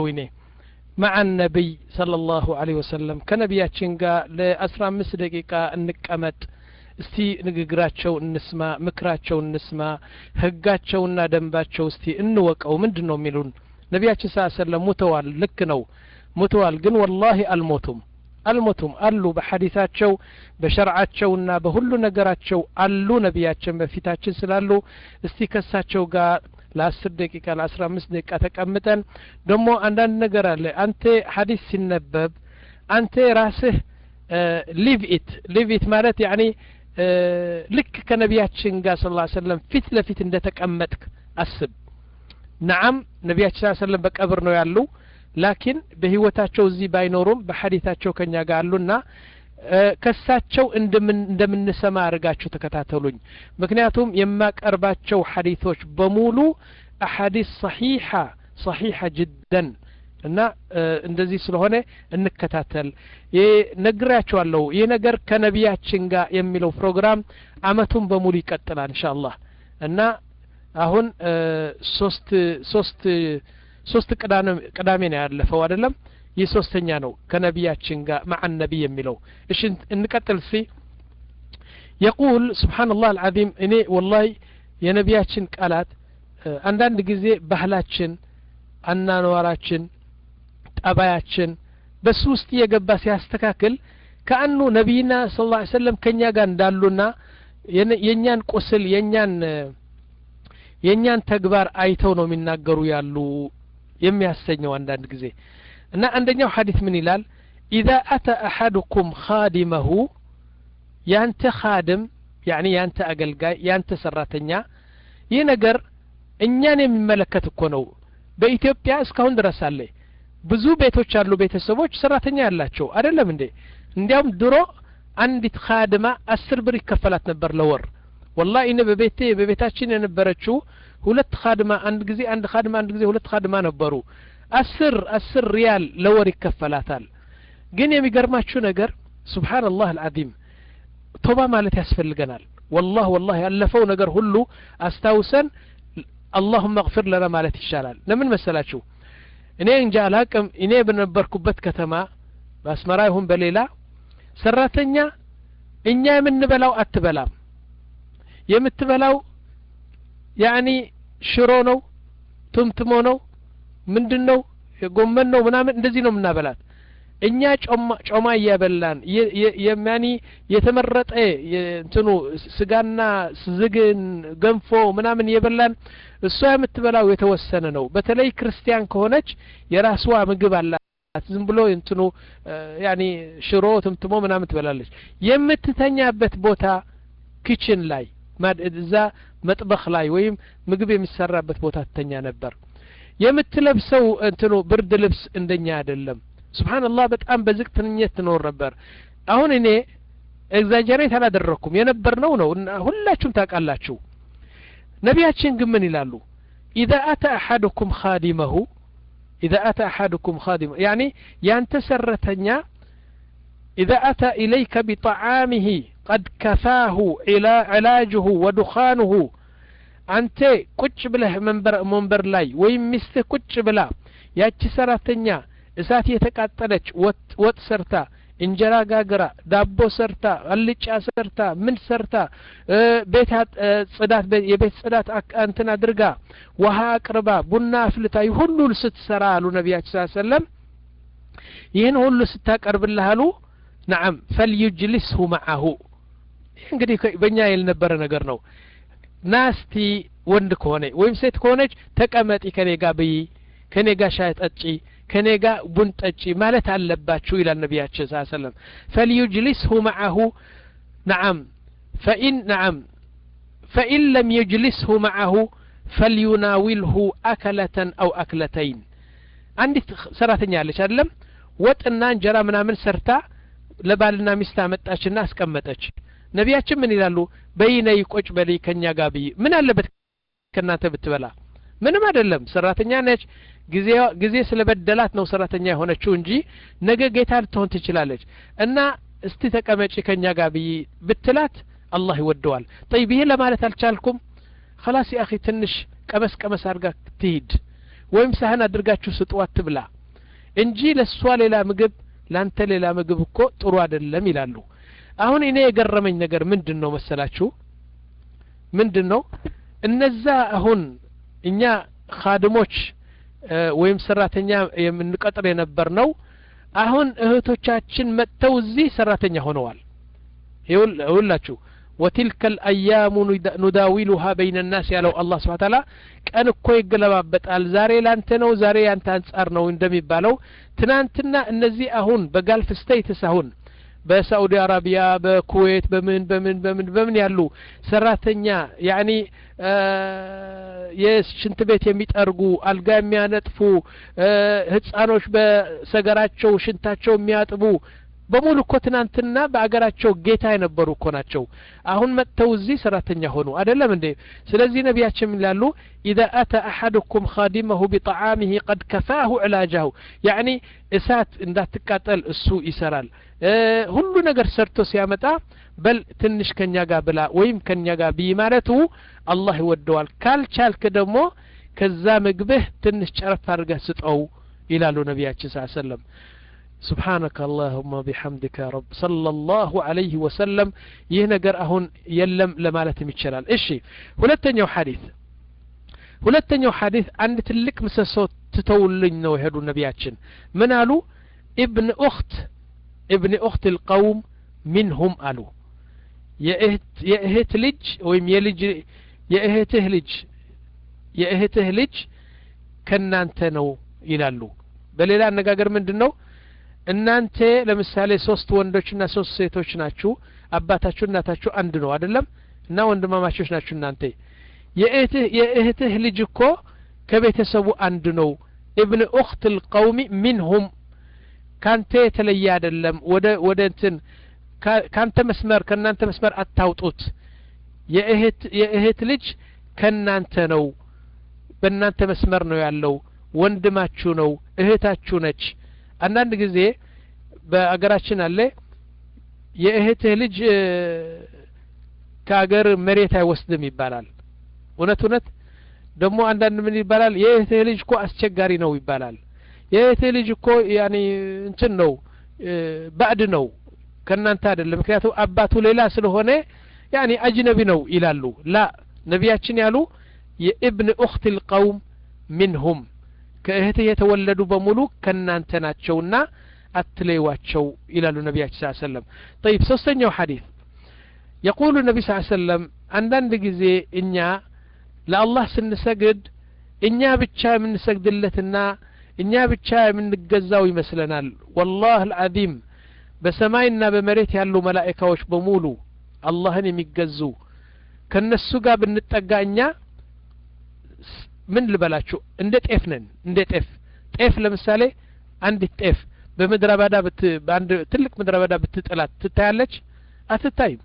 ይኔ مع النبي صلى الله عليه وسلم ከነቢያችን ጋር ለአስራ አምስት ደቂቃ እንቀመጥ እስቲ ንግግራቸው እንስማ ምክራቸው እንስማ ህጋቸውና ደንባቸው እስቲ እንወቀው ምንድን ነው የሚሉን ነቢያችን ስ ሰለም ሙተዋል ልክ ነው ሙተዋል ግን ወላሂ አልሞቱም አልሞቱም አሉ በሐዲታቸው በሸርዓቸውና በሁሉ ነገራቸው አሉ ነቢያችን በፊታችን ስላሉ እስቲ ከሳቸው ጋር ለአስር ደቂቃ ለአስራ አምስት ደቂቃ ተቀምጠን ደግሞ አንዳንድ ነገር አለ አንተ ሐዲስ ሲነበብ አንተ ራስህ ሊቭ ኢት ሊቭ ኢት ማለት ያኒ ልክ ከነቢያችን ጋር ስ ሰለም ፊት ለፊት እንደ ተቀመጥክ አስብ ነዓም ነቢያችን ስ ሰለም በቀብር ነው ያሉ ላኪን በህይወታቸው እዚህ ባይኖሩም በሐዲታቸው ከኛ ጋር አሉና ከሳቸው እንደምንሰማ አድርጋችሁ ተከታተሉኝ ምክንያቱም የማቀርባቸው ሐዲቶች በሙሉ አሐዲስ ሰሒሓ ሰሒሓ ጅደን እና እንደዚህ ስለሆነ እንከታተል ነግራቸዋለሁ ይህ ነገር ከነቢያችን ጋር የሚለው ፕሮግራም አመቱን በሙሉ ይቀጥላል እንሻ አላህ እና አሁን ሶስት ሶስት ሶስት ቅዳሜ ነው ያለፈው አይደለም ይህ ሶስተኛ ነው ከነቢያችን ጋር ማዓ ነቢይ የሚለው እሺ እንቀጥል ሲ የቁል ስብሓንላህ አልዓዚም እኔ ወላሂ የነቢያችን ቃላት አንዳንድ ጊዜ ባህላችን አናኗራችን ጠባያችን በሱ ውስጥ እየገባ ሲያስተካክል ከአኑ ነቢይና ስ ላ ሰለም ከእኛ ጋር እንዳሉና የእኛን ቁስል የእኛን የእኛን ተግባር አይተው ነው የሚናገሩ ያሉ የሚያሰኘው አንዳንድ ጊዜ እና አንደኛው ሐዲስ ምን ይላል ኢዛ አተ አሐድኩም ኻዲመሁ ያንተ ኻድም ያኒ ያንተ አገልጋይ ያንተ ሰራተኛ ይህ ነገር እኛን የሚመለከት እኮ ነው በኢትዮጵያ እስካሁን ድረስ አለ ብዙ ቤቶች አሉ ቤተሰቦች ሰራተኛ ያላቸው አይደለም እንዴ እንዲያውም ድሮ አንዲት ኻድማ አስር ብር ይከፈላት ነበር ለወር ወላ እኔ በቤቴ በቤታችን የነበረችው ሁለት ኻድማ አንድ ጊዜ አንድ ኻድማ አንድ ጊዜ ሁለት ኻድማ ነበሩ አስር አስር ሪያል ለወር ይከፈላታል ግን የሚገርማችሁ ነገር ስብሓንላህ አልዓዚም ቶባ ማለት ያስፈልገናል ወላህ ወላህ ያለፈው ነገር ሁሉ አስታውሰን አላሁመ እግፊር ለና ማለት ይሻላል ለምን መሰላችሁ እኔ እንጃ አላቅም እኔ በነበርኩበት ከተማ በአስመራ ይሁን በሌላ ሰራተኛ እኛ የምንበላው አትበላም የምትበላው ያኒ ሽሮ ነው ቱምትሞ ነው ምንድን ነው ጎመን ነው ምናምን እንደዚህ ነው የምናበላት እኛ ጮማ እያበላን ያኒ የተመረጠ እንትኑ ስጋና ዝግን ገንፎ ምናምን እየበላን እሷ የምትበላው የተወሰነ ነው በተለይ ክርስቲያን ከሆነች የራስዋ ምግብ አላት ዝም ብሎ እንትኑ ያኒ ሽሮ ትምትሞ ምናምን ትበላለች የምትተኛበት ቦታ ኪችን ላይ እዛ መጥበኽ ላይ ወይም ምግብ የሚሰራበት ቦታ ትተኛ ነበር የምትለብሰው እንትኑ ብርድ ልብስ እንደኛ አይደለም ስብሓንላህ በጣም በዝቅተኝነት ትኖር ነበር አሁን እኔ ኤግዛጀሬት አላደረግኩም የነበርነው ነው ሁላችሁም ታውቃላችሁ ነቢያችን ግን ምን ይላሉ ኢዛ አተ አሐድኩም ኻዲመሁ ኢዛ አተ አሐድኩም ኻዲመሁ ያኒ ያንተ ሰረተኛ ኢዛ አተ ኢለይከ ቢጠዓሚሂ ቀድ ከፋሁ ዕላጅሁ ወዱኻኑሁ አንተ ቁጭ ብለህ መንበር ላይ ወይም ሚስትህ ቁጭ ብላ ያቺ ሰራተኛ እሳት የተቃጠለች ወጥ ሰርታ እንጀራ ጋግራ ዳቦ ሰርታ አልጫ ሰርታ ምን ሰርታ ቤት ጽዳት የቤት ጽዳት እንትን አድርጋ ውሃ አቅርባ ቡና አፍልታ ሁሉ ስትሰራ አሉ ነቢያችን ስ ሰለም ይህን ሁሉ ስታቀርብልህ አሉ ነዓም ፈልዩጅሊስሁ መዓሁ ይህ እንግዲህ በእኛ የልነበረ ነገር ነው ናስቲ ወንድ ከሆነ ወይም ሴት ከሆነች ተቀመጢ ከኔ ጋ ብይ ከኔ ጋ ሻይ ጠጪ ከኔ ጋ ቡን ጠጪ ማለት አለባችሁ ይላል ነቢያችን ስ ሰለም ፈልዩጅሊስሁ መዓሁ ነዓም ፈኢን ነዓም ፈኢን ለም ዩጅሊስሁ መዓሁ ፈልዩናዊልሁ አከለተን አው አክለተይን አንዲት ሰራተኛ አለች አይደለም ወጥና እንጀራ ምናምን ሰርታ ለባልና ሚስት አመጣችና አስቀመጠች ነቢያችን ምን ይላሉ በይነይ ቆጭ በልይ ከኛ ጋር ብይ ምን አለበት ከእናንተ ብትበላ ምንም አይደለም ሰራተኛ ነች ጊዜ ስለበደላት ነው ሰራተኛ የሆነችው እንጂ ነገ ጌታ ልትሆን ትችላለች እና እስቲ ተቀመጪ ከኛ ጋር ብይ ብትላት አላህ ይወደዋል ጠይብ ይሄ ለማለት አልቻልኩም ከላስ አኺ ትንሽ ቀመስ ቀመስ አድርጋ ትሂድ ወይም ሳህን አድርጋችሁ ስጥዋት ትብላ እንጂ ለእሷ ሌላ ምግብ ላንተ ሌላ ምግብ እኮ ጥሩ አይደለም ይላሉ አሁን እኔ የገረመኝ ነገር ምንድን ነው መሰላችሁ ምንድን ነው እነዛ አሁን እኛ ካድሞች ወይም ሰራተኛ የምንቀጥር የነበር ነው አሁን እህቶቻችን መጥተው እዚህ ሰራተኛ ሆነዋል ይውላችሁ ወቲልከ ልአያሙ ኑዳዊሉሃ በይነ ናስ ያለው አላህ ስብሓ ታላ ቀን እኮ ይገለባበጣል ዛሬ ላንተ ነው ዛሬ ያንተ አንጻር ነው እንደሚባለው ትናንትና እነዚህ አሁን በጋልፍ ስቴትስ አሁን በሳኡዲ አረቢያ በኩዌት በምን በምን በምን በምን ያሉ ሰራተኛ ያኒ የሽንት ቤት የሚጠርጉ አልጋ የሚያነጥፉ ህጻኖች በሰገራቸው ሽንታቸው የሚያጥቡ በሙሉ እኮ ትናንትና በአገራቸው ጌታ የነበሩ እኮ ናቸው አሁን መጥተው እዚህ ሰራተኛ ሆኑ አይደለም እንዴ ስለዚህ ነቢያችን ይላሉ ኢዛ አተ አሐድኩም ካዲመሁ ቢጣዓሚህ ቀድ ከፋሁ ዕላጃሁ ያኒ እሳት እንዳትቃጠል እሱ ይሰራል ሁሉ ነገር ሰርቶ ሲያመጣ በል ትንሽ ከኛ ጋር ብላ ወይም ከኛ ጋር ብይ ማለቱ አላህ ይወደዋል ካልቻልክ ደግሞ ከዛ ምግብህ ትንሽ ጨረፍ አድርገህ ስጠው ይላሉ ነቢያችን ስ ሰለም سبحانك اللهم بحمدك يا رب صلى الله عليه وسلم ይህ ነገር አሁን የለም ለማለትም ይችላል እሺ ሁለተኛው ሐዲስ ሁለተኛው ሐዲስ አንድ ትልቅ ምሰሶ ትተውልኝ ነው የሄዱ ነቢያችን ምን አሉ ኢብን ኡክት ኢብን ኡክት ልቀውም ሚንሁም አሉ የእህት ልጅ ወይም የልጅ የእህትህ ልጅ የእህትህ ልጅ ከእናንተ ነው ይላሉ በሌላ አነጋገር ምንድን ነው እናንተ ለምሳሌ ሶስት ወንዶችና ሶስት ሴቶች ናችሁ አባታችሁ እናታችሁ አንድ ነው አይደለም እና ወንድማማቾች ናችሁ እናንተ የእህትህ ልጅ እኮ ከቤተሰቡ አንድ ነው ኢብን ኡክት ልቀውሚ ሚንሁም ካንተ የተለየ አይደለም ወደ ወደ እንትን ካንተ መስመር ከእናንተ መስመር አታውጡት የእህት የእህት ልጅ ከእናንተ ነው በእናንተ መስመር ነው ያለው ወንድማችሁ ነው እህታችሁ ነች አንዳንድ ጊዜ በአገራችን አለ የእህትህ ልጅ ከአገር መሬት አይወስድም ይባላል እውነት እውነት ደግሞ አንዳንድ ምን ይባላል የእህትህ ልጅ እኮ አስቸጋሪ ነው ይባላል የእህትህ ልጅ እኮ ያኒ እንትን ነው ባዕድ ነው ከእናንተ አይደለም ምክንያቱም አባቱ ሌላ ስለሆነ ያኒ አጅነቢ ነው ይላሉ ላ ነቢያችን ያሉ የኢብን ኡክት ልቀውም ሚንሁም ከእህትህ የተወለዱ በሙሉ ከእናንተ ናቸውና አትለይዋቸው ይላሉ ነቢያችን ስ ሰለም ጠይብ ሶስተኛው ሐዲስ የቁሉ ነቢ ስ ሰለም አንዳንድ ጊዜ እኛ ለአላህ ስንሰግድ እኛ ብቻ የምንሰግድለትና እኛ ብቻ የምንገዛው ይመስለናል ወላህ አልዓዚም በሰማይና በመሬት ያሉ መላእካዎች በሙሉ አላህን የሚገዙ ከነሱ ጋር ብንጠጋ እኛ ምን ልበላችሁ እንደ ጤፍ ነን እንደ ጤፍ ጤፍ ለምሳሌ አንዲት ጤፍ በምድረ በዳ በአንድ ትልቅ ምድረ በዳ ብትጥላት ትታያለች አትታይም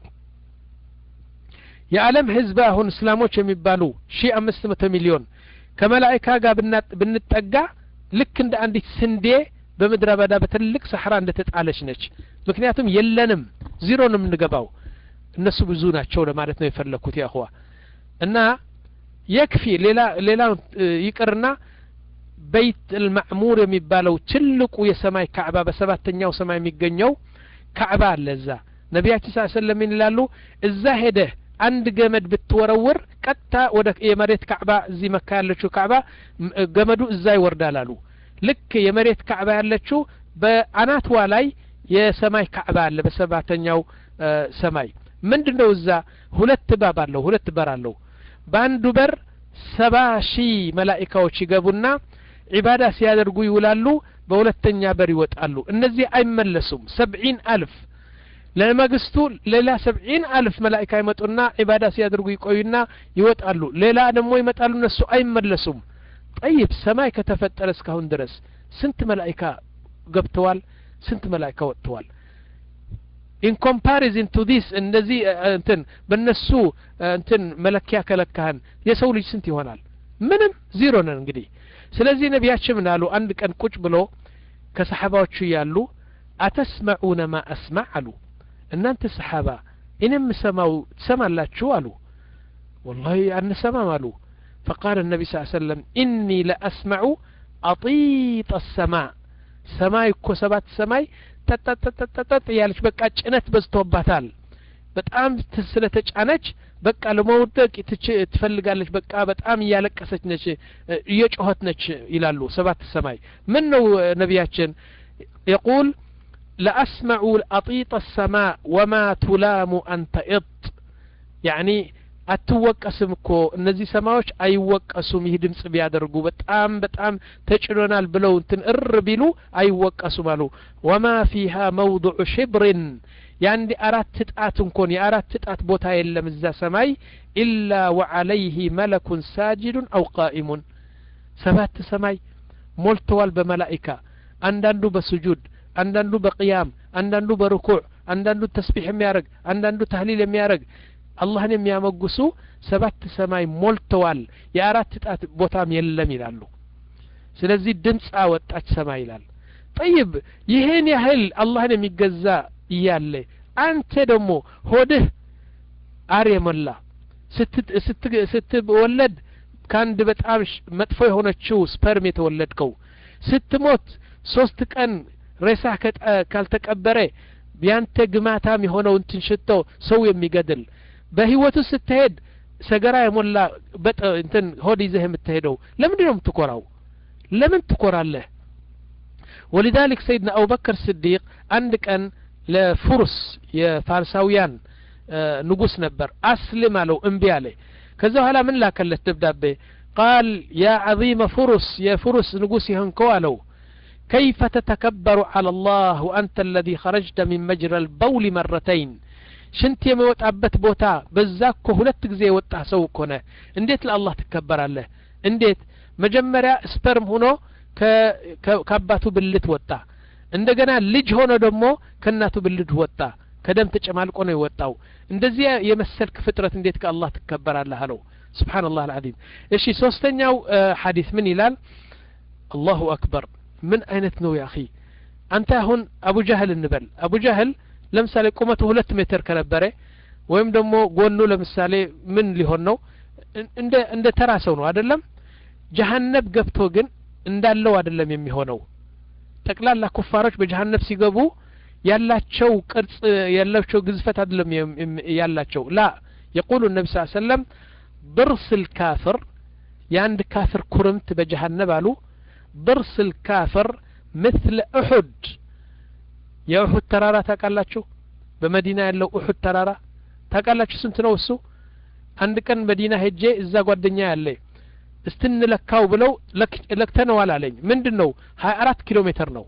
የዓለም ህዝብ አሁን እስላሞች የሚባሉ ሺ አምስት መቶ ሚሊዮን ከመላይካ ጋር ብንጠጋ ልክ እንደ አንዲት ስንዴ በምድረ በዳ በትልቅ ሰሐራ እንደ ተጣለች ነች ምክንያቱም የለንም ዚሮ ነው የምንገባው እነሱ ብዙ ናቸው ለማለት ነው የፈለግኩት ያህዋ እና የክፊ ሌላ ሌላ ይቅርና በይት ልማዕሙር የሚባለው ትልቁ የሰማይ ካዕባ በሰባተኛው ሰማይ የሚገኘው ካዕባ አለ እዛ ነቢያችን ስ ሰለም ይላሉ እዛ ሄደህ አንድ ገመድ ብትወረውር ቀጥታ ወደ የመሬት ካዕባ እዚህ መካ ያለችው ካዕባ ገመዱ እዛ ይወርዳል አሉ ልክ የመሬት ካዕባ ያለችው በአናትዋ ላይ የሰማይ ካዕባ አለ በሰባተኛው ሰማይ ምንድን ነው እዛ ሁለት ባብ አለው ሁለት በር አለው በአንዱ በር ሰባ ሺህ መላኢካዎች ይገቡና ዒባዳ ሲያደርጉ ይውላሉ በሁለተኛ በር ይወጣሉ እነዚህ አይመለሱም ሰብዒን አልፍ ለመግስቱ ሌላ ሰብዒን አልፍ መላኢካ ይመጡና ዒባዳ ሲያደርጉ ይቆዩና ይወጣሉ ሌላ ደግሞ ይመጣሉ እነሱ አይመለሱም ጠይብ ሰማይ ከተፈጠረ እስካሁን ድረስ ስንት መላኢካ ገብተዋል ስንት መላኢካ ወጥተዋል ኢን ኮምፓሪዝን ቱ ዲስ እንደዚህ እንትን በእነሱ እንትን መለኪያ ከለካህን የሰው ልጅ ስንት ይሆናል ምንም ዜሮ ነን እንግዲህ ስለዚህ ነቢያችን ምን አሉ አንድ ቀን ቁጭ ብሎ ከሰሓባዎቹ ያሉ አተስመዑነ ማ አስማዕ አሉ እናንተ ሰሓባ እኔ የምሰማው ትሰማላችሁ አሉ ወላሂ አንሰማም አሉ فقال النبي صلى الله عليه وسلم إني لأسمع أطيط السماء ሰማይ እኮ ሰባት ሰማይ ተጠጠጠጠጠጥ ያለች በቃ ጭነት በዝቶባታል በጣም ስለተጫነች በቃ ለመውደቅ ትፈልጋለች በቃ በጣም እያለቀሰች ነች እየጮኸት ነች ይላሉ ሰባት ሰማይ ምን ነው ነቢያችን የቁል ለአስመዑ አጢጥ السماء وما تلام أن تئط يعني አትወቀስም እኮ እነዚህ ሰማዮች አይወቀሱም ይህ ድምጽ ቢያደርጉ በጣም በጣም ተጭኖናል ብለው እንትን እር ቢሉ አይወቀሱም አሉ ወማ ፊሃ መውضዑ ሽብርን የአንድ አራት ጣት እንኮን የአራት ጣት ቦታ የለም እዛ ሰማይ ኢላ ወዓለይህ መለኩን ሳጅዱን አው ቃኢሙን ሰባት ሰማይ ሞልተዋል በመላኢካ አንዳንዱ በስጁድ አንዳንዱ በቅያም አንዳንዱ በርኩዕ አንዳንዱ ተስቢሕ የሚያደርግ አንዳንዱ ተህሊል የሚያደርግ አላህን የሚያመጉሱ ሰባት ሰማይ ሞልተዋል የአራት ጣት ቦታም የለም ይላሉ ስለዚህ ድምፅ አወጣች ሰማይ ይላል ጠይብ ይህን ያህል አላህን የሚገዛ እያለ አንተ ደግሞ ሆድህ አር የሞላ ስትወለድ ከአንድ በጣም መጥፎ የሆነችው ስፐርም የተወለድከው ስትሞት ሶስት ቀን ሬሳ ካልተቀበረ ያንተ ግማታም የሆነው እንትን ሽቶ ሰው የሚገድል በህይወቱ ስትሄድ ሰገራ የሞላ በጠ እንትን ሆድ ይዘህ የምትሄደው ለምንድን ነው የምትኮራው ለምን ትኮራለህ ወሊዛሊክ ሰይድና አቡበክር ስዲቅ አንድ ቀን ለፉሩስ የፋርሳውያን ንጉስ ነበር አስልም አለው እምቢ አለ ከዛ በኋላ ምን ላከለት ደብዳቤ ቃል ያ ዓظመ ፉሩስ የፉሩስ ንጉስ ይህንከው አለው كيف تتكبر على الله وأنت الذي خرجت من مجرى البول مرتين ሽንት የሚወጣበት ቦታ በዛ እኮ ሁለት ጊዜ የወጣ ሰው እኮ ነህ እንዴት ለአላህ ትከበራለህ እንዴት መጀመሪያ ስፐርም ሆኖ ከአባቱ ብልት ወጣ እንደገና ልጅ ሆኖ ደግሞ ከእናቱ ብልት ወጣ ከደም ተጨማልቆ ነው የወጣው እንደዚህ የመሰልክ ፍጥረት እንዴት ከአላህ ትከበራለህ አለው ስብሓን ላህ አልዓዚም እሺ ሶስተኛው ሐዲስ ምን ይላል አላሁ አክበር ምን አይነት ነው ያ አኺ አንተ አሁን አቡ ጃህል እንበል አቡ ጃህል ለምሳሌ ቁመቱ ሁለት ሜትር ከነበረ ወይም ደግሞ ጎኑ ለምሳሌ ምን ሊሆን ነው እንደ እንደ ተራ ሰው ነው አይደለም ጀሀነብ ገብቶ ግን እንዳለው አይደለም የሚሆነው ጠቅላላ ኩፋሮች በጀሀነብ ሲገቡ ያላቸው ቅርጽ ያላቸው ግዝፈት አይደለም ያላቸው ላ የቁሉ ነቢ ስ ሰለም ብርስ ልካፍር የአንድ ካፍር ኩርምት በጀሀነብ አሉ ብርስ ልካፍር مثل أحد የኡሑድ ተራራ ታውቃላችሁ በመዲና ያለው ኡሑድ ተራራ ታውቃላችሁ ስንት ነው እሱ አንድ ቀን መዲና ሄጄ እዛ ጓደኛ ያለ እስትንለካው ብለው ለክተነዋል አለኝ ምንድን ነው ሀያ አራት ኪሎ ሜትር ነው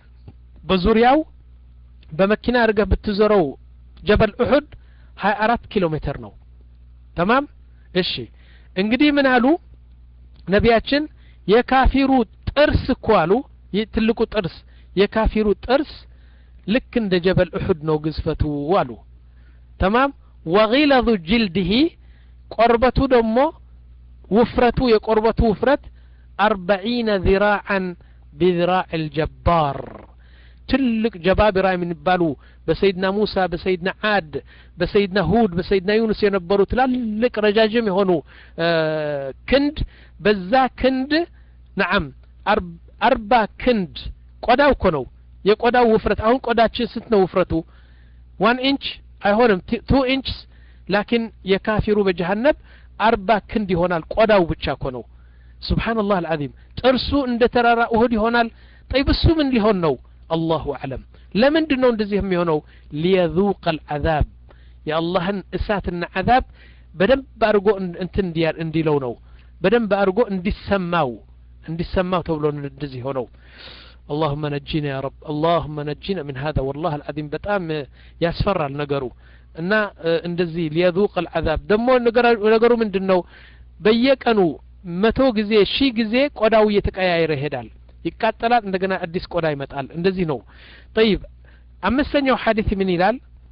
በዙሪያው በመኪና አድርገህ ብትዞረው ጀበል ኡሑድ ሀያ አራት ኪሎ ሜትር ነው ተማም እሺ እንግዲህ ምን አሉ ነቢያችን የካፊሩ ጥርስ እኮ አሉ ይህ ትልቁ ጥርስ የካፊሩ ጥርስ ልክ እንደ ጀበል እሑድ ነው ግዝፈቱ አሉ ተማም ወጊለዙ ጅልድህ ቆርበቱ ደግሞ ውፍረቱ የቆርበቱ ውፍረት አርበዒነ ذراعا بذراع الجبار ትልቅ ጀባቢራ የሚባሉ በሰይድና ሙሳ በሰይድና አድ በሰይድና ሁድ በሰይድና ዩኑስ የነበሩ ትላልቅ ረጃጅም የሆኑ ክንድ በዛ ክንድ ነዓም አርባ ክንድ ቆዳው እኮ ነው የቆዳው ውፍረት አሁን ቆዳችን ስንት ነው ውፍረቱ ዋን ኢንች አይሆንም ቱ ኢንችስ ላኪን የካፊሩ በጀሃነብ አርባ ክንድ ይሆናል ቆዳው ብቻ እኮ ነው ስብሓንላህ አልዓዚም ጥርሱ እንደ ተራራ እሁድ ይሆናል ጠይብ እሱ ምን ሊሆን ነው አላሁ አዕለም ለምንድን ነው እንደዚህ የሚሆነው ሊየذوቅ አልዓዛብ የአላህን እሳትና ዓዛብ በደንብ አድርጎ እንትን እንዲለው ነው በደንብ አድርጎ እንዲሰማው እንዲሰማው ተብሎ እንደዚህ ሆነው اللهم نجينا يا رب اللهم نجينا من هذا والله العظيم በጣም ያስፈራል ነገሩ እና እንደዚህ ሊየذوق العذاب ደግሞ ነገሩ ምንድን ነው በየቀኑ መቶ ጊዜ ሺህ ጊዜ ቆዳው እየተቀያየረ ይሄዳል ይቃጠላል እንደገና አዲስ ቆዳ ይመጣል እንደዚህ ነው ጠይብ አምስተኛው ሐዲስ ምን ይላል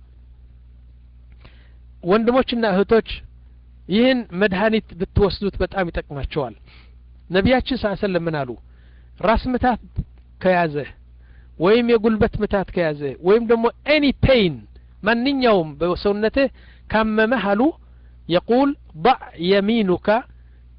ወንድሞችና እህቶች ይህን መድኃኒት ብትወስዱት በጣም ይጠቅማቸዋል ነቢያችን ስ ሰለም ምን አሉ ራስ ምታት ከያዘህ ወይም የጉልበት ምታት ከያዘህ ወይም ደግሞ ኤኒ ፔይን ማንኛውም በሰውነትህ ካመመህ አሉ የቁል ضع يمينك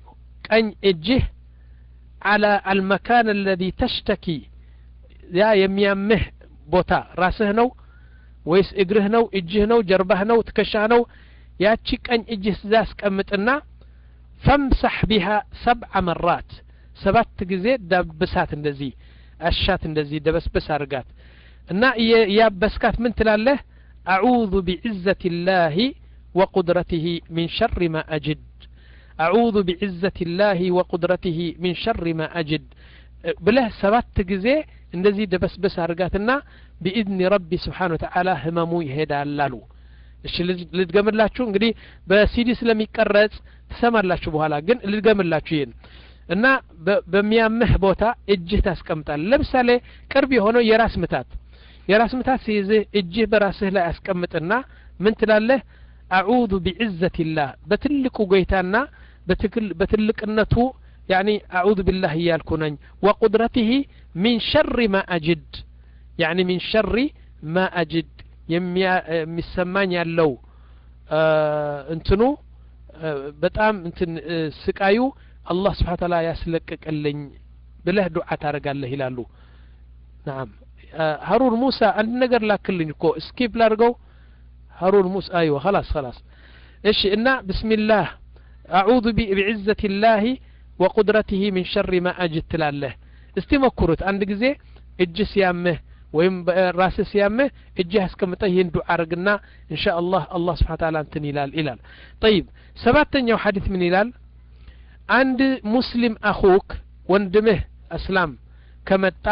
ቀኝ እጅህ አላ አልመካን አለዚ ተሽተኪ ያ የሚያምህ ቦታ ራስህ ነው ወይስ እግርህ ነው እጅህ ነው ጀርባህ ነው ትከሻህ ነው ያቺ ቀኝ እጅህ እዛ አስቀምጥና ፈምሳሕ ቢሃ ሰብዓ መራት ሰባት ጊዜ ዳብሳት እንደዚህ አሻት እንደዚህ ደበስበስ አድርጋት እና ያበስካት ምን ትላለህ አዑዙ ቢዕዘት ላህ ወቁድረትህ ሚን ሸር ማ አጅድ አዑዙ ቢዕዘት ላህ ወቁድረትህ ሚን ሸር ማ አጅድ ብለህ ሰባት ጊዜ እንደዚህ ደበስበስ አድርጋትና ቢኢዝኒ ረቢ ስብሓን ወተዓላ ህመሙ ይሄዳል አሉ እሺ ልድገምላችሁ እንግዲህ በሲዲ ስለሚቀረጽ ትሰማላችሁ በኋላ ግን ልድገምላችሁ ይህን እና በሚያምህ ቦታ እጅህ ታስቀምጣል ለምሳሌ ቅርብ የሆነው የራስ ምታት የራስ ምታት ሲይዝህ እጅህ በራስህ ላይ አስቀምጥና ምን ትላለህ አዑዙ ቢዕዘት ላህ በትልቁ ጌታና በትልቅነቱ ያኒ አዑዙ ቢላህ እያልኩ ነኝ ወቁድረትህ ሚን ሸሪ ማ አጅድ ያኒ ሚን ሸሪ ማ አጅድ የሚሰማኝ ያለው እንትኑ በጣም እንትን ስቃዩ አላህ ስብሓን ታላ ያስለቅቅልኝ ብለህ ዱዓ ታደርጋለህ ይላሉ ናም ሀሩን ሙሳ አንድ ነገር ላክልኝ እኮ ስኪፕ ላድርገው ሀሩን ሙሳ አይወ خلاص خلاص እሺ እና ብስሚላህ አዑዙ ቢዕዘት ላህ ወቁድረትህ ሚን ሸሪ ማ አጅድ ትላለህ እስቲ ሞክሩት አንድ ጊዜ እጅ ሲያምህ ወይም ራስህ ሲያምህ እጅህ አስቀምጠህ ይህን ዱዓ አርግና እንሻ አላህ አላህ ስብሓን ታላ እንትን ይላል ይላል ጠይብ ሰባተኛው ሐዲት ምን ይላል አንድ ሙስሊም አኹክ ወንድምህ እስላም ከመጣ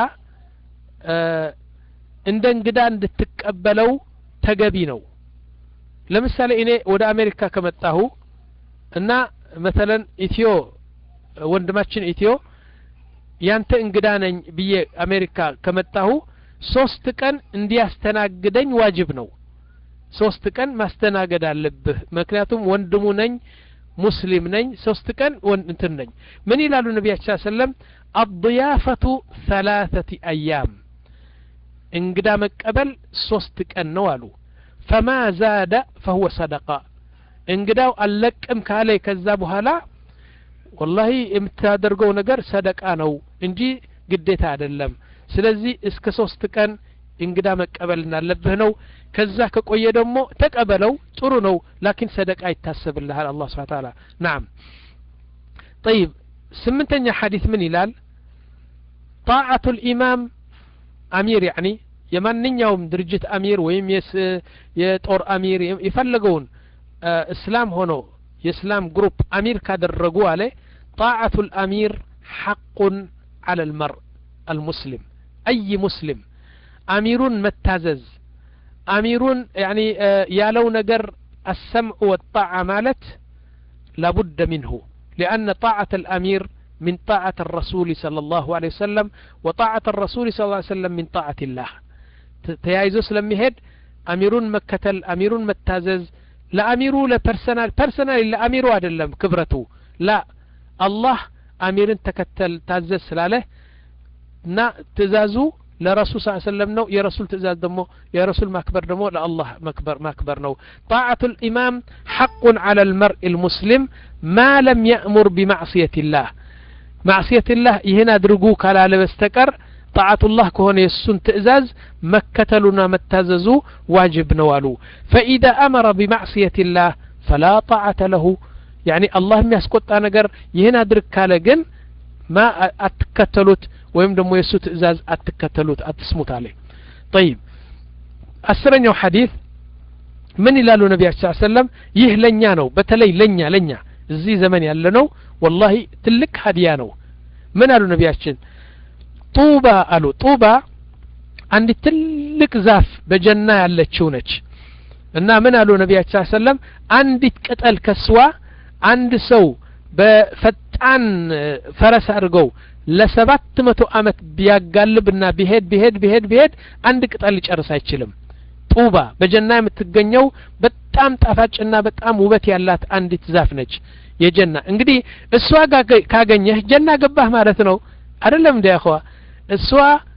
እንደ እንግዳ እንድትቀበለው ተገቢ ነው ለምሳሌ እኔ ወደ አሜሪካ ከመጣሁ እና መተለን ኢትዮ ወንድማችን ኢትዮ ያንተ እንግዳ ነኝ ብዬ አሜሪካ ከመጣሁ ሶስት ቀን እንዲያስተናግደኝ ዋጅብ ነው ሶስት ቀን ማስተናገድ አለብህ ምክንያቱም ወንድሙ ነኝ ሙስሊም ነኝ ሶስት ቀን እንትን ነኝ ምን ይላሉ ነቢያችን ሰለም አضያፈቱ ሰላተቲ አያም እንግዳ መቀበል ሶስት ቀን ነው አሉ ፈማ ዛደ ፈሁወ ሰደቃ እንግዳው አልለቅም ካለ ከዛ በኋላ ወላሂ የምታደርገው ነገር ሰደቃ ነው እንጂ ግዴታ አይደለም ስለዚህ እስከ ሶስት ቀን እንግዳ መቀበል እንዳለብህ ነው ከዛ ከቆየ ደግሞ ተቀበለው ጥሩ ነው ላኪን ሰደቃ ይታሰብልሃል አላህ ስብሓን ታላ ናም ጠይብ ስምንተኛ ሐዲት ምን ይላል ጣዓቱ ልኢማም አሚር ያኒ የማንኛውም ድርጅት አሚር ወይም የጦር አሚር የፈለገውን እስላም ሆኖ የእስላም ግሩፕ አሚር ካደረጉ አለ ጣዓቱ ልአሚር ሐቁን አላ ልመርእ المسلم أي مسلم أميرون متازز أميرون يعني يالو نجر السمع والطاعة مالت لابد منه لأن طاعة الأمير من طاعة الرسول صلى الله عليه وسلم وطاعة الرسول صلى الله عليه وسلم من طاعة الله تيايزو سلميهد أميرون مكتل أميرون متازز لأميرو لبرسنال برسنال لأميرو أدلم كبرته لا الله أمير تكتل تازز سلاله እና ትእዛዙ ለረሱል ስ ሰለም ነው የረሱል ትእዛዝ ደግሞ የረሱል ማክበር ደግሞ ለአላህ መክበር ማክበር ነው ጣዓቱ ልኢማም ሐቁን ዓላ ልመርኢ ልሙስሊም ማ ለም የእሙር ቢማዕስየት ላህ ማዕስየት ላህ ይህን አድርጉ ካላለ በስተቀር ጣዓቱላህ ከሆነ የእሱን ትእዛዝ መከተሉና መታዘዙ ዋጅብ ነው አሉ ፈኢዛ አመረ ቢማዕስየት ላህ ፈላ ጣዓተ ለሁ ያኒ አላህ የሚያስቆጣ ነገር ይህን አድርግ ካለ ግን ማ አትከተሉት ወይም ደግሞ የእሱ ትእዛዝ አትከተሉት አትስሙት አለ ጠይብ አስረኛው ሐዲት ምን ይላሉ ነቢያችን ሰለም ይህ ለእኛ ነው በተለይ ለእኛ ለእኛ እዚህ ዘመን ያለ ነው ወላሂ ትልቅ ሀዲያ ነው ምን አሉ ነቢያችን ጡባ አሉ ጡባ አንድ ትልቅ ዛፍ በጀና ያለችው ነች እና ምን አሉ ነቢያችን ሰለም አንዲት ቅጠል ከስዋ አንድ ሰው በፈጣን ፈረስ አድርገው ለሰባት መቶ አመት ቢያጋልብና ቢሄድ ቢሄድ ቢሄድ ቢሄድ አንድ ቅጠል ሊጨርስ አይችልም ጡባ በጀና የምትገኘው በጣም ጣፋጭና በጣም ውበት ያላት አንዲት ዛፍ ነች የጀና እንግዲህ እሷ ካገኘህ ጀና ገባህ ማለት ነው አይደለም እንዲ ያኸዋ እሷ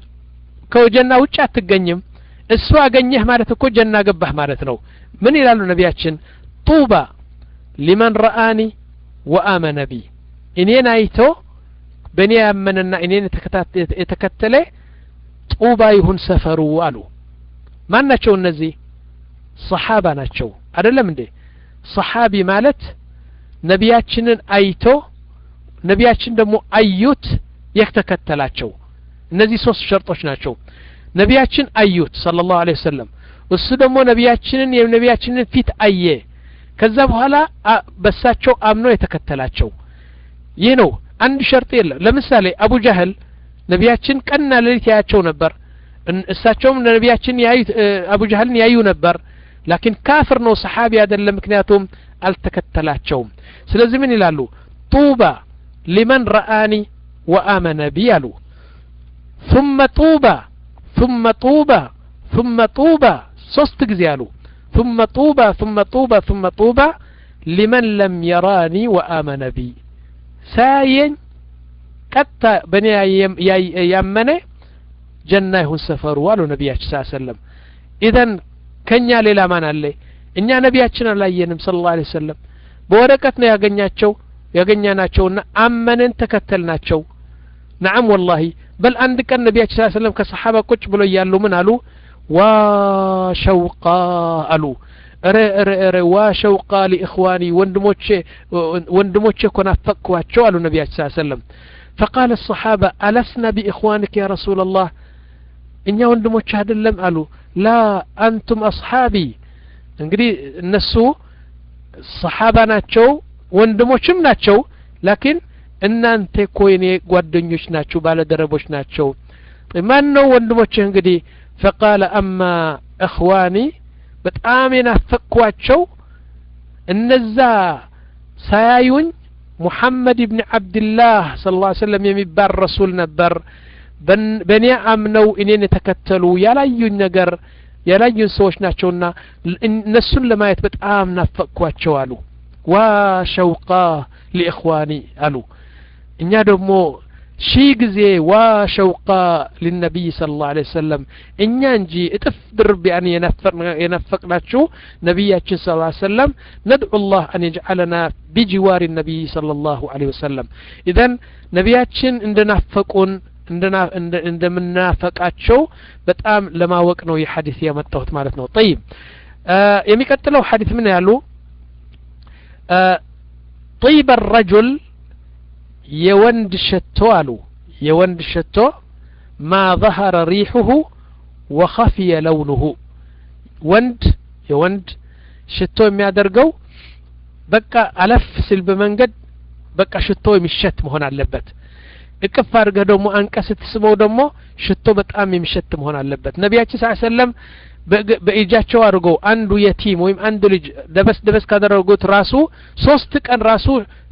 ከጀና ውጭ አትገኝም እሷ አገኘህ ማለት እኮ ጀና ገባህ ማለት ነው ምን ይላሉ ነቢያችን ጡባ ሊመን ረአኒ ወአመነ ቢ እኔን አይቶ በእኔ ያመነና እኔን የተከተለ ጡባ ይሁን ሰፈሩ አሉ ማን ናቸው እነዚህ ሰሓባ ናቸው አይደለም እንዴ ሰሓቢ ማለት ነቢያችንን አይቶ ነቢያችን ደግሞ አዩት የተከተላቸው እነዚህ ሶስት ሸርጦች ናቸው ነቢያችን አዩት صلى الله عليه وسلم እሱ ደግሞ ነቢያችንን የነቢያችንን ፊት አየ ከዛ በኋላ በሳቸው አምኖ የተከተላቸው ይህ ነው አንድ ሸርጥ የለም ለምሳሌ አቡ ጃህል ነቢያችን ቀንና ሌሊት ያያቸው ነበር እሳቸውም ነቢያችን ያዩ አቡ ጃህልን ያዩ ነበር ላኪን ካፍር ነው ሰሓቢ አይደለም ምክንያቱም አልተከተላቸውም ስለዚህ ምን ይላሉ ጡባ ሊመን ረአኒ ወአመነ ቢ አሉ ثم طوبى ثم طوبى ثم طوبى ሶስት ጊዜ አሉ ثم طوبى ثم طوبى ثم طوبى لمن لم يراني وآمن بي ሳያየኝ ቀጥታ በእኔ ያመነ ጀና ይሁን ሰፈሩ አሉ ነቢያችን ስ ሰለም ኢዘን ከእኛ ሌላ ማን አለ እኛ ነቢያችን አላየንም ስለ ላ ሰለም በወረቀት ነው ያገኛቸው ያገኛናቸውና አመንን ተከተልናቸው ነዓም ወላሂ በል አንድ ቀን ነቢያችን ስ ሰለም ከሰሓባ ቁጭ ብሎ እያሉ ምን አሉ ዋ ሸውቃ አሉ እረ እረ እረ ዋ ሸውቃ ሊእኽዋኒ ወንድሞቼ ወንድሞቼ እኮ ናፈቅኳቸው አሉ ነቢያችን ስ ሰለም فقال الصحابة ألسنا بإخوانك يا رسول الله እኛ ወንድሞች አይደለም አሉ ላ አንቱም አስሓቢ እንግዲህ እነሱ ሰሓባ ናቸው ወንድሞችም ናቸው ላኪን እናንተ እኮ የኔ ጓደኞች ናችሁ ባለደረቦች ናቸው ማን ነው ወንድሞችህ እንግዲህ ፈቃለ አማ እኽዋኒ በጣም የናፈቅኳቸው እነዛ ሳያዩኝ ሙሐመድ ብን ዓብድላህ ስለ ላ ሰለም የሚባል ረሱል ነበር በእኔ አምነው እኔን የተከተሉ ያላዩኝ ነገር ያላዩን ሰዎች ናቸውና እነሱን ለማየት በጣም ናፈቅኳቸው አሉ ዋ ሸውቃ ሊእኽዋኒ አሉ እኛ ደግሞ ሺህ ጊዜ ዋ ሸውቃ ሊነቢይ ስለ ላሁ ለ ወሰለም እኛ እንጂ እጥፍ ድርብ ያን የነፈቅናችሁ ነቢያችን ስ ሰለም ነድዑ ላህ አን የጅዓለና ቢጅዋር ነቢይ صለ ላሁ ለ ወሰለም ኢዘን ነቢያችን እንደናፈቁን እንደምናፈቃቸው በጣም ለማወቅ ነው ይህ ሐዲስ ያመጣሁት ማለት ነው ጠይብ የሚቀጥለው ሐዲስ ምን ያሉ طيب الرجل የወንድ ሸቶ አሉ የወንድ ሸቶ ማ ظهر ريحه وخفي لونه ወንድ የወንድ ሽቶ የሚያደርገው በቃ አለፍ ሲል በመንገድ በቃ ሽቶ የሚሸት መሆን አለበት እቅፍ አድርገህ ደግሞ አንቀ ስትስበው ደግሞ ሽቶ በጣም የሚሸት መሆን አለበት ነቢያችን ስ ሰለም በእጃቸው አድርገው አንዱ የቲም ወይም አንዱ ልጅ ደበስ ደበስ ካደረጉት ራሱ ሶስት ቀን ራሱ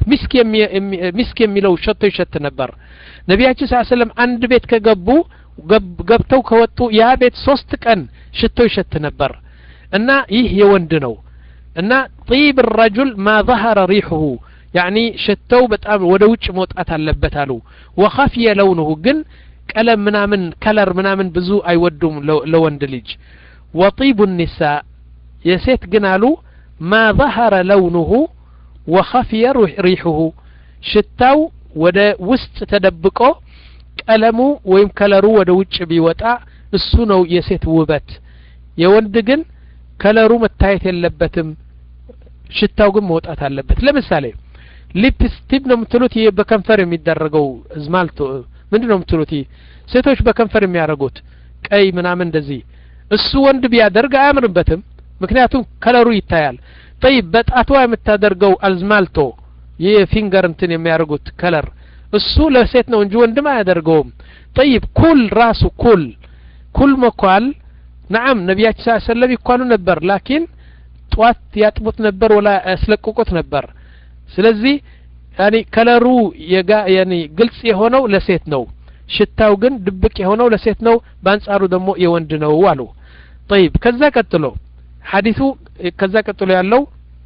ሚስክ የሚለው ሸቶ ይሸት ነበር ነቢያችን ስ ሰለም አንድ ቤት ከገቡ ገብተው ከወጡ ያ ቤት ሶስት ቀን ሽቶ ይሸት ነበር እና ይህ የወንድ ነው እና ጢብ ረጁል ማ ظهረ ሪሑሁ ያኒ ሽተው በጣም ወደ ውጭ መውጣት አለበት አሉ ወኸፍየ ለውንሁ ግን ቀለም ምናምን ከለር ምናምን ብዙ አይወዱም ለወንድ ልጅ ወጢቡ ኒሳ የሴት ግን አሉ ማ ظهረ ለውንሁ ወኸፍየ ሪሑሁ ሽታው ወደ ውስጥ ተደብቆ ቀለሙ ወይም ከለሩ ወደ ውጭ ቢወጣ እሱ ነው የሴት ውበት የወንድ ግን ከለሩ መታየት የለበትም ሽታው ግን መውጣት አለበት ለምሳሌ ሊፕስቲክ ነው የምትሉት ይህ በከንፈር የሚደረገው ዝማልቶ ምንድን ነው የምትሉት ይህ ሴቶች በከንፈር የሚያደርጉት ቀይ ምናምን እንደዚህ እሱ ወንድ ቢያደርግ አያምርበትም ምክንያቱም ከለሩ ይታያል ጠይብ በጣቷ የምታደርገው አዝማልቶ ይህ ፊንገር እንትን የሚያደርጉት ከለር እሱ ለሴት ነው እንጂ ወንድም አያደርገውም ጠይብ ኩል ራሱ ኩል ኩል መኳል ነዓም ነቢያችን ስ ሰለም ይኳሉ ነበር ላኪን ጠዋት ያጥቡት ነበር ወላ ያስለቅቁት ነበር ስለዚህ ያኒ ከለሩ የጋ ያኒ ግልጽ የሆነው ለሴት ነው ሽታው ግን ድብቅ የሆነው ለሴት ነው በአንጻሩ ደግሞ የወንድ ነው አሉ طيب ከዛ ቀጥሎ ሐዲሱ ከዛ ቀጥሎ ያለው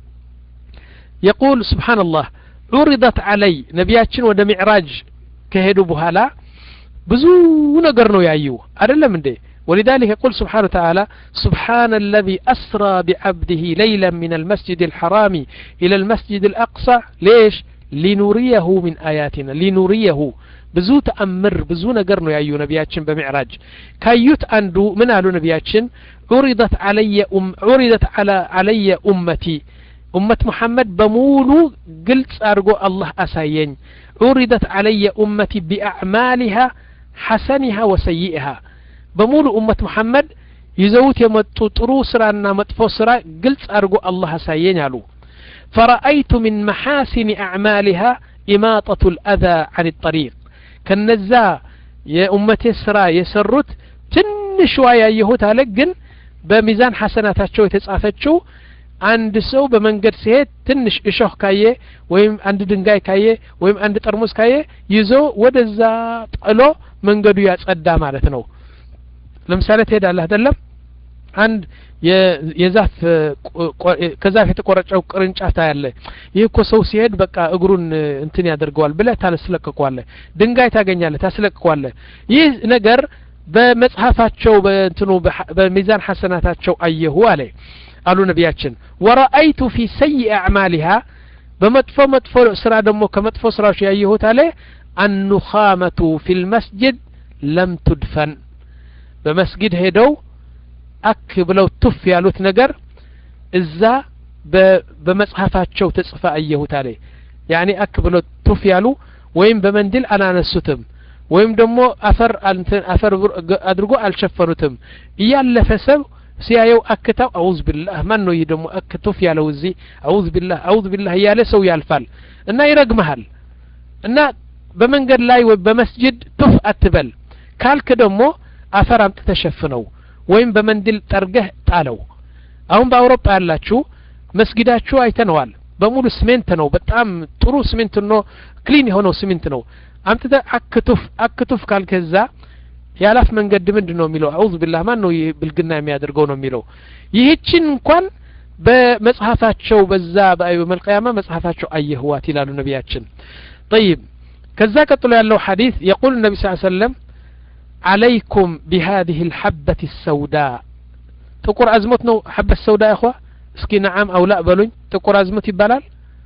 يقول سبحان الله عرضت علي ነቢያችን ወደ ሚዕራጅ ከሄዱ በኋላ ብዙ ነገር ነው ያዩ አይደለም እንዴ ولذلك يقول سبحانه وتعالى سبحان الذي أسرى بعبده ليلا من المسجد الحرام إلى المسجد الأقصى ليش ሊኑሪየሁ ሚን አያቲና ሊኑሪየሁ ብዙ ተአምር ብዙ ነገር ነው ያዩ ነቢያችን በሚዕራጅ ካዩት አንዱ ምን አሉ ነቢያችን ዑሪደት አለየ ዑሪደት አለየ ኡመቲ ኡመት ሙሐመድ በሙሉ ግልጽ አድርጎ አላህ አሳየኝ ዑሪደት አለየ ኡመቲ ቢአዕማሊሃ ሐሰኒሃ ወሰይኢሃ በሙሉ ኡመት ሙሐመድ ይዘውት የመጡ ጥሩ ስራና መጥፎ ስራ ግልጽ አድርጎ አላህ አሳየኝ አሉ فرأيت من محاسن أعمالها إماطة الأذى عن الطريق ከነዛ የኡመቴ ስራ የሰሩት ትንሽዋ ያየሁት አለ ግን በሚዛን ሐሰናታቸው የተጻፈችው አንድ ሰው በመንገድ ሲሄድ ትንሽ እሾህ ካየ ወይም አንድ ድንጋይ ካየ ወይም አንድ ጠርሙስ ካየ ይዞ ወደዛ ጥሎ መንገዱ ያጸዳ ማለት ነው ለምሳሌ ትሄዳለህ አይደለም አንድ የዛፍ ከዛፍ የተቆረጨው ቅርንጫፍ ታያለ ይህ እኮ ሰው ሲሄድ በቃ እግሩን እንትን ያደርገዋል ብለህ ታስለቅቋለህ ድንጋይ ታገኛለህ ታስለቅቋለህ ይህ ነገር በመጽሐፋቸው በእንትኑ በሚዛን ሐሰናታቸው አየሁ አለ አሉ ነቢያችን ወረአይቱ ፊ ሰይ አዕማሊሃ በመጥፎ መጥፎ ስራ ደግሞ ከመጥፎ ስራዎች ያየሁት አለ አኑኻመቱ ፊ ልመስጅድ ለም ቱድፈን በመስጊድ ሄደው አክ ብለው ቱፍ ያሉት ነገር እዛ በመጽሐፋቸው ተጽፈ አየሁት አለ ያኔ አክ ብለው ቱፍ ያሉ ወይም በመንድል አላነሱትም ወይም ደግሞ አፈር አፈር አድርጎ አልሸፈኑትም እያለፈ ሰብ ሲያየው አክታው አውዝ ቢላህ ማን ነው ይህ ደግሞ አክቱፍ ያለው እዚህ አውዝ ቢላህ አውዝ ቢላህ እያለ ሰው ያልፋል እና ይረግመሃል እና በመንገድ ላይ በመስጅድ ቱፍ አትበል ካልክ ደግሞ አፈር አምጥ ተሸፍነው ወይም በመንድል ጠርገህ ጣለው አሁን በአውሮፓ ያላችሁ መስጊዳችሁ አይተነዋል በሙሉ ስሜንት ነው በጣም ጥሩ ስሜንት ነው ክሊን የሆነው ስሜንት ነው አምጥተ አክቱፍ አክቱፍ ካልከዛ የአላፍ መንገድ ምንድን ነው የሚለው አውዝ ቢላህ ማን ነው ብልግና የሚያደርገው ነው የሚለው ይህችን እንኳን በመጽሐፋቸው በዛ በመልቀያማ መጽሐፋቸው አየህዋት ይላሉ ነቢያችን ጠይብ ከዛ ቀጥሎ ያለው ሐዲስ የቁል ነቢ ስ ሰለም عليكم بهذه الحبة السوداء ጥቁር አዝሞት ነው ሐበት ሰውዳ እኳ እስኪ ነዓም አው ላ በሉኝ ጥቁር አዝሞት ይባላል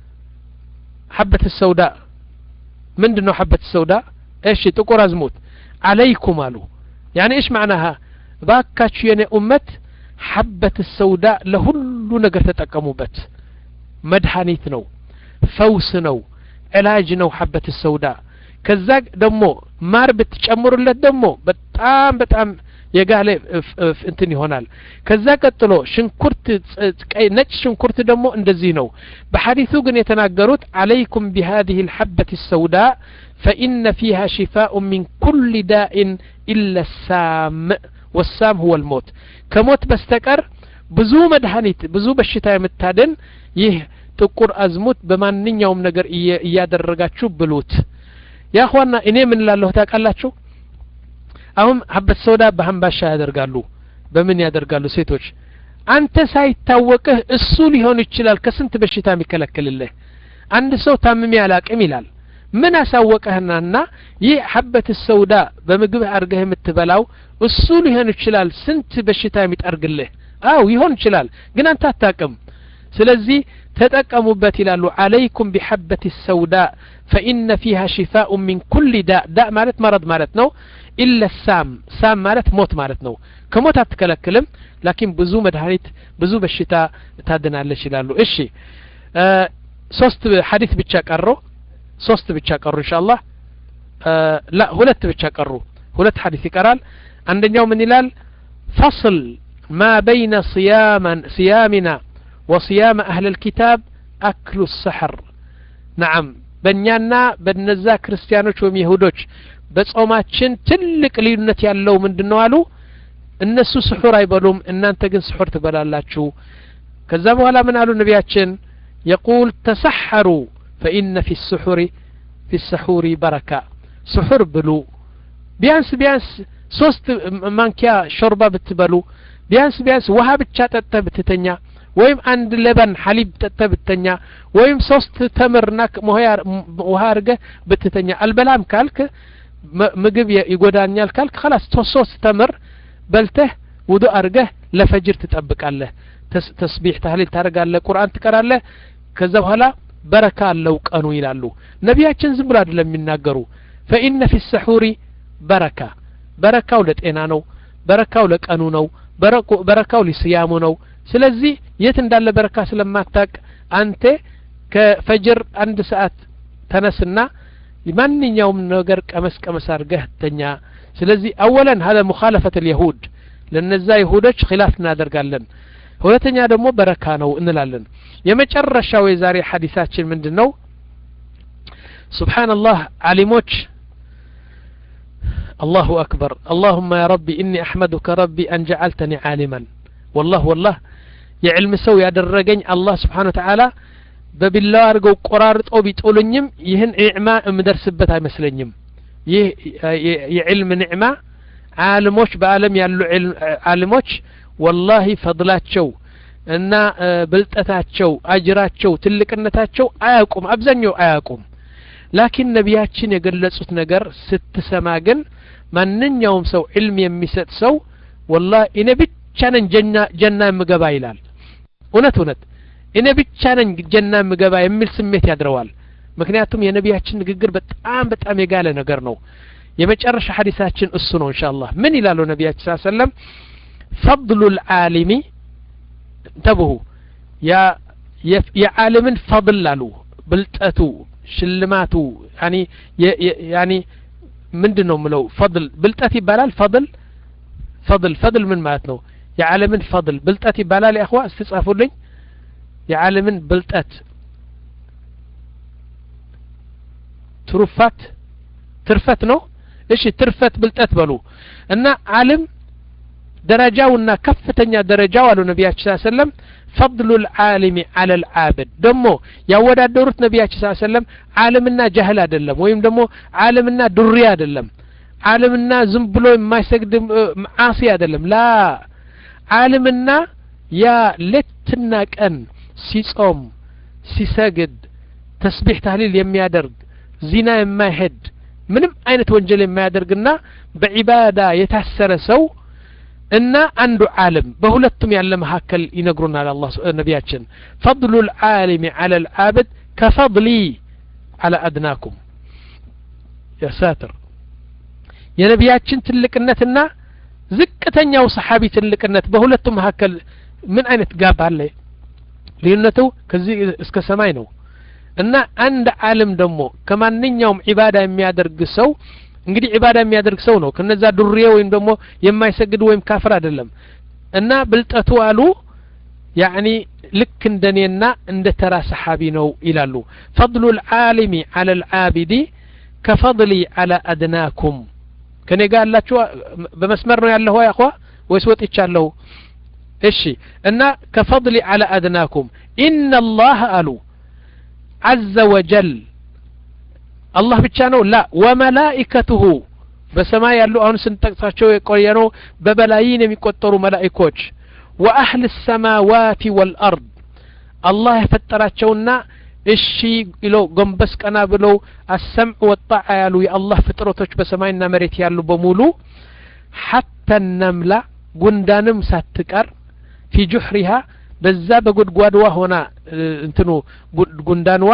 ሐበት ሰውዳ ምንድን ነው ሐበት ሰውዳ እሺ ጥቁር አዝሞት አለይኩም አሉ ያኔ እሽ ማዕናሃ ባካችሁ የኔ ኡመት ሐበት ሰውዳ ለሁሉ ነገር ተጠቀሙበት መድኃኒት ነው ፈውስ ነው ዕላጅ ነው ሐበት ሰውዳ ከዛ ደግሞ ማር ብትጨምሩለት ደግሞ በጣም በጣም የጋለ እንትን ይሆናል ከዛ ቀጥሎ ሽንኩርት ነጭ ሽንኩርት ደግሞ እንደዚህ ነው በሐዲሱ ግን የተናገሩት አለይኩም ቢሃዚህ ልሐበት ሰውዳ ፈኢነ ፊሃ ሽፋء ሚን ኩል ዳኢን ኢለ ሳም ወሳም ሁወ ልሞት ከሞት በስተቀር ብዙ መድኃኒት ብዙ በሽታ የምታድን ይህ ጥቁር አዝሙት በማንኛውም ነገር እያደረጋችሁ ብሉት ያ ኋና እኔ ምን ላለሁ ታውቃላችሁ አሁን ሀበት ሰውዳ በሀምባሻ ያደርጋሉ በምን ያደርጋሉ ሴቶች አንተ ሳይታወቅህ እሱ ሊሆን ይችላል ከስንት በሽታ የሚከለክልልህ አንድ ሰው ታምሜ አላቅም ይላል ምን አሳወቀህናና ይህ ሀበት ሰውዳ በምግብህ አድርገህ የምትበላው እሱ ሊሆን ይችላል ስንት በሽታ የሚጠርግልህ አው ይሆን ይችላል ግን አንተ አታቅም ስለዚህ ተጠቀሙበት ይላሉ አለይኩም ቢሐበት ሰውዳ ፈኢነ ፊሃ ሽፋء ሚን ኩል ዳእ ዳእ ማለት መረድ ማለት ነው ኢለ ሳም ሳም ማለት ሞት ማለት ነው ከሞት አትከለክልም ላኪን ብዙ መድኃኒት ብዙ በሽታ ታድናለች ይላሉ እሺ ሶስት ሐዲስ ብቻ ቀሩ ሶስት ብቻ ቀሩ እንሻ አላህ ላ ሁለት ብቻ ቀሩ ሁለት ሐዲስ ይቀራል አንደኛው ምን ይላል ፈصል ማ በይነ صያምና وصيام أهل الكتاب أكل السحر نعم በእኛና በነዛ ክርስቲያኖች ወይም ይሁዶች በጾማችን ትልቅ ልዩነት ያለው ምንድን ነው አሉ እነሱ ስሑር አይበሉም እናንተ ግን ስሑር ትበላላችሁ ከዛ በኋላ ምን አሉ ነቢያችን የቁል ተሰሐሩ ፈኢነ ፊ ስሑሪ ፊ ሰሑሪ በረካ ስሑር ብሉ ቢያንስ ቢያንስ ሶስት ማንኪያ ሾርባ ብትበሉ ቢያንስ ቢያንስ ውሃ ብቻ ጠጥተ ብትተኛ ወይም አንድ ለበን ሐሊብ ጠጥተ ብትተኛ ወይም ሶስት ተምርና ውሃ አድርገህ ብትተኛ አልበላም ካልክ ምግብ ይጎዳኛል ካልክ ከላስ ሶስት ተምር በልተህ ውዱ አድርገህ ለፈጅር ትጠብቃለህ ተስቢሕ ታህሊል ታደርጋለህ ቁርአን ትቀራለህ ከዛ በኋላ በረካ አለው ቀኑ ይላሉ ነቢያችን ዝም ብሎ አይደለም የሚናገሩ ፈኢነ ፊ ሰሑሪ በረካ በረካው ለጤና ነው በረካው ለቀኑ ነው በረካው ሊስያሙ ነው ስለዚህ የት እንዳለ በረካ ስለማታቅ አንተ ከፈጅር አንድ ሰዓት ተነስና ማንኛውም ነገር ቀመስ ቀመስ አድርገህ ተኛ ስለዚህ አወለን ሀለ ሙኻለፈት ልየሁድ ለነዛ ይሁዶች ኪላፍ እናደርጋለን ሁለተኛ ደግሞ በረካ ነው እንላለን የመጨረሻው የዛሬ ሐዲሳችን ምንድን ነው ስብሓንላህ አሊሞች الله أكبر اللهم يا ربي إني أحمدك ربي أن جعلتني عالما والله والله يعلم سو ያደረገኝ አላህ ስብሓን ወተዓላ በቢላዋ አድርገው ቆራርጠው ቢጥሉኝም ይህን ኒዕማ የምደርስበት አይመስለኝም ይህ የዕልም ኒዕማ ዓለሞች በአለም ያሉ ዓለሞች ወላሂ ፈضላቸው እና ብልጠታቸው አጅራቸው ትልቅነታቸው አያውቁም አብዛኛው አያውቁም ላኪን ነቢያችን የገለጹት ነገር ስትሰማ ግን ማንኛውም ሰው ዕልም የሚሰጥ ሰው ወላ እኔ ብቻ ነኝ ጀና የምገባ ይላል እውነት እውነት እኔ ብቻ ነኝ ጀና የምገባ የሚል ስሜት ያድረዋል ምክንያቱም የነቢያችን ንግግር በጣም በጣም የጋለ ነገር ነው የመጨረሻ ሐዲሳችን እሱ ነው እንሻ አላህ ምን ይላሉ ነቢያችን ስ ሰለም ፈضሉ ልዓሊሚ እንተብሁ የዓለምን ፈضል አሉ ብልጠቱ ሽልማቱ ያኒ ያኒ ምንድን ነው ምለው ፈضል ብልጠት ይባላል ፈضል ፈضል ፈضል ምን ማለት ነው የዓለምን ፈضል ብልጠት ይባላል ያኸዋ እስትጻፉልኝ የዓለምን ብልጠት ትሩፋት ትርፈት ነው እሺ ትርፈት ብልጠት በሉ እና ዓለም ደረጃውና ከፍተኛ ደረጃው አሉ ነቢያችን ስ ሰለም ፈضሉ ልዓሊሚ አለ ልዓብድ ደግሞ ያወዳደሩት ነቢያችን ስ ሰለም ዓለምና ጃህል አይደለም ወይም ደግሞ ዓለምና ዱሪ አይደለም ዓለምና ዝም ብሎ የማይሰግድ ዓሲ አይደለም ላ ዓለምና ያ ሌትና ቀን ሲጾም ሲሰግድ ተስቢሕ ታህሊል የሚያደርግ ዚና የማይሄድ ምንም አይነት ወንጀል የማያደርግና በዒባዳ የታሰረ ሰው እና አንዱ ዓለም በሁለቱም ያለ መካከል ይነግሩናል አላ ነቢያችን ፈضሉ ልዓሊሚ አላ ልዓብድ ከፈضሊ አላ አድናኩም ያ ሳትር የነቢያችን ትልቅነትና ዝቅተኛው ሰሓቢ ትልቅነት በሁለቱም መካከል ምን አይነት ጋብ አለ ልዩነቱ ከዚህ እስከ ሰማይ ነው እና አንድ ዓለም ደግሞ ከማንኛውም ዒባዳ የሚያደርግ ሰው እንግዲህ ዒባዳ የሚያደርግ ሰው ነው ከነዛ ዱርዬ ወይም ደግሞ የማይሰግድ ወይም ካፍር አይደለም እና ብልጠቱ አሉ ያዕኒ ልክ እንደኔና እንደ ተራ ሰሓቢ ነው ይላሉ ፈضሉ ልዓሊሚ አላ ልዓቢዲ ከፈضሊ አላ አድናኩም ከኔ ጋር ያላችሁ በመስመር ነው ያለሁ ያኳ ወይስ ወጥቻለሁ እሺ እና ከፈضሊ አላ አድናኩም ኢነ አላህ አሉ عز وجل አላህ ብቻ ነው ላ ወመላኢከቱሁ በሰማይ ያሉ አሁን ስንጠቅሳቸው የቆየ ነው በበላይን የሚቆጠሩ መላኢኮች ወአህል ሰማዋት ወልአርድ አላህ የፈጠራቸውና እሺ ብለው ጎንበስ ቀና ብለው አሰምዕ ወጣዓ ያሉ የአላህ ፍጥረቶች በሰማይና መሬት ያሉ በሙሉ ሐታ ነምላ ጉንዳንም ሳትቀር ፊ ጁሕሪሃ በዛ በጉድጓድዋ ሆና እንትኑ ጉንዳንዋ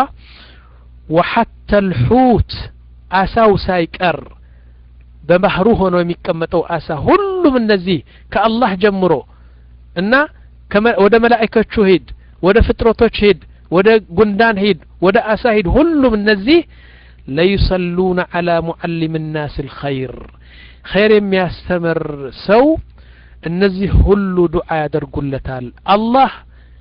ወሐታ ልሑት አሳው ሳይቀር በባህሩ ሆኖ የሚቀመጠው አሳ ሁሉም እነዚህ ከአላህ ጀምሮ እና ወደ መላእከቹ ሂድ ወደ ፍጥረቶች ሂድ ወደ ጉንዳን ሂድ ወደ አሳ ሂድ ሁሉም እነዚህ ለዩሰሉነ አላ ሙዓሊም ናስ ልኸይር ኸይር የሚያስተምር ሰው እነዚህ ሁሉ ዱዓ ያደርጉለታል አላህ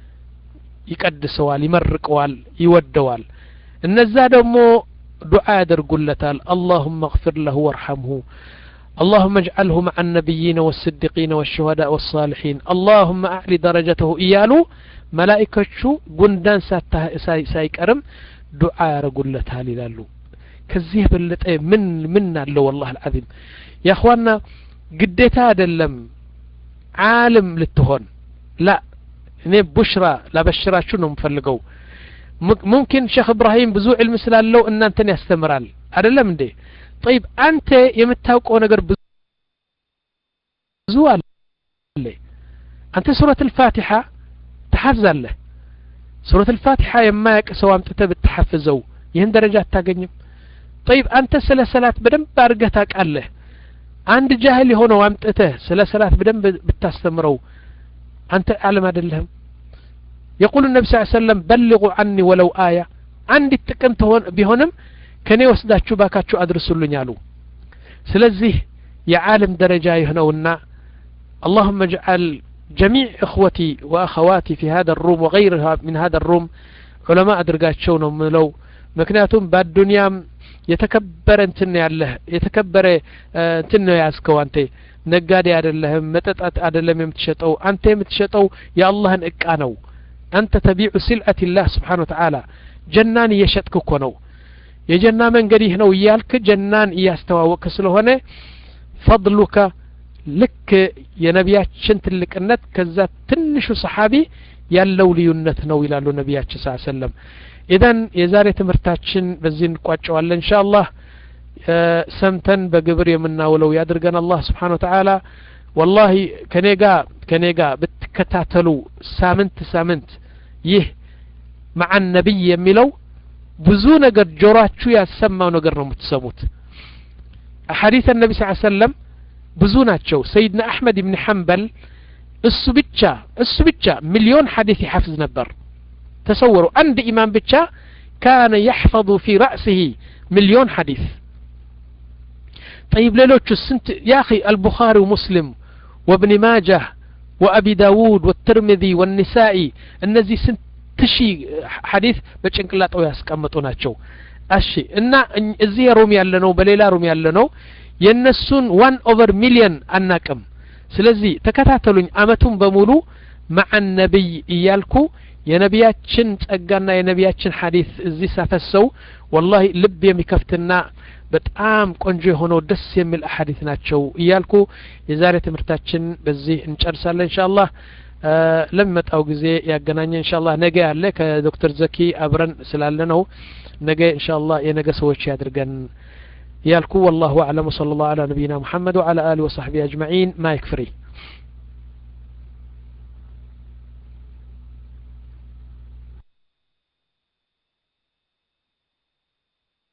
ይቀድሰዋል ይመርቀዋል ይወደዋል እነዛ ደግሞ ዱዓ ያደርጉለታል አላሁመ እግፊር ለሁ ወርሐምሁ اللهم اجعله مع النبيين والصديقين والشهداء والصالحين اللهم أعلي درجته إيالو ملائكة قندان سايكرم دعاء رقول لتالي لالو كزيه بلت من من الله والله العظيم يا أخوانا قديتا دلم عالم للتهون لا እኔ ቡሽራ ላበሽራችሁ ነው የምፈልገው ሙምኪን ሼክ እብራሂም ብዙ ዕልም ስላለው እናንተን ያስተምራል አይደለም እንዴ ጠይብ አንተ የምታውቀው ነገር ብዙ አለ አንተ ሱረት ልፋቲሓ ተሓፍዛለህ ሱረት ልፋቲሓ የማያቅ ሰው አምጥተ ብትሐፍዘው ይህን ደረጃ አታገኝም ጠይብ አንተ ስለ ሰላት በደንብ አድርገህ ታውቃለህ አንድ ጃህል የሆነው አምጥተህ ስለ ሰላት በደንብ ብታስተምረው አንተ አለም አይደለህም የቁል ነቢ ስ ሰለም በልቁ አኒ ወለው አያ አንዲት ጥቅም ቢሆንም ከእኔ ወስዳችሁ ባካችሁ አድርሱልኝ አሉ ስለዚህ የዓለም ደረጃ የሆነውና اللهم اجعل جميع إخوتي وأخواتي في هذا الروم وغيرها من هذا الروم علماء أدرقاتشو ነው ምለው ምክንያቱም በአዱንያም የተከበረ እንትን ያለህ የተከበረ እንትን ነው ያዝከው አንተ ነጋዴ አይደለህም መጠጣት አይደለም የምትሸጠው አንተ የምትሸጠው የአላህን እቃ ነው አንተ ተቢዑ ሲልአት ላህ ስብሓን ወተዓላ ጀናን እየሸጥክ እኮ ነው የጀና መንገድ ይህ ነው እያልክ ጀናን እያስተዋወቅክ ስለሆነ ፈضሉከ ልክ የነቢያችን ትልቅነት ከዛ ትንሹ ሰሓቢ ያለው ልዩነት ነው ይላሉ ነቢያችን ስ ሰለም ኢዘን የዛሬ ትምህርታችን በዚህ እንቋጨዋለን እንሻ አላህ ሰምተን በግብር የምናውለው ያድርገን አላህ ስብሓን ወተዓላ ወላሂ ከኔ ጋ ከኔ ጋ ብትከታተሉ ሳምንት ሳምንት ይህ መዓን ነቢይ የሚለው ብዙ ነገር ጆሮአችሁ ያሰማው ነገር ነው የምትሰሙት ሐዲስ ነቢ ስ ሰለም ብዙ ናቸው ሰይድና አሕመድ ብን ሐንበል እሱ ብቻ እሱ ብቻ ሚሊዮን ሐዲስ ይሐፍዝ ነበር ተሰወሩ አንድ ኢማም ብቻ ካነ የሕፈظ ፊ ረእስህ ሚሊዮን ሐዲስ طيب ሌሎቹ ስንት يا أخي البخاري ومسلم وابن ماجه وأبي داود والترمذي والنسائي እነዚህ ስንት ሺህ ሐዲስ በጭንቅላጠው ያስቀምጡ ናቸው እሺ እና እዚህ ሩም ያለ ነው በሌላ ሩም ያለ ነው የእነሱን ዋን ኦቨር ሚሊየን አናቅም ስለዚህ ተከታተሉኝ አመቱን በሙሉ መዓን ነቢይ እያልኩ የነቢያችን ጸጋና የነቢያችን ሐዲስ እዚህ ሳፈሰው ወላሂ ልብ የሚከፍትና በጣም ቆንጆ የሆነው ደስ የሚል አሐዲት ናቸው እያልኩ የዛሬ ትምህርታችን በዚህ እንጨርሳለን እንሻ አላህ ለሚመጣው ጊዜ ያገናኘ እንሻ አላህ ነገ ያለ ከዶክተር ዘኪ አብረን ስላለ ነው ነገ እንሻ አላህ የነገ ሰዎች ያድርገን يالكو والله أعلم وصلى الله على نبينا محمد وعلى آله وصحبه أجمعين ما يكفري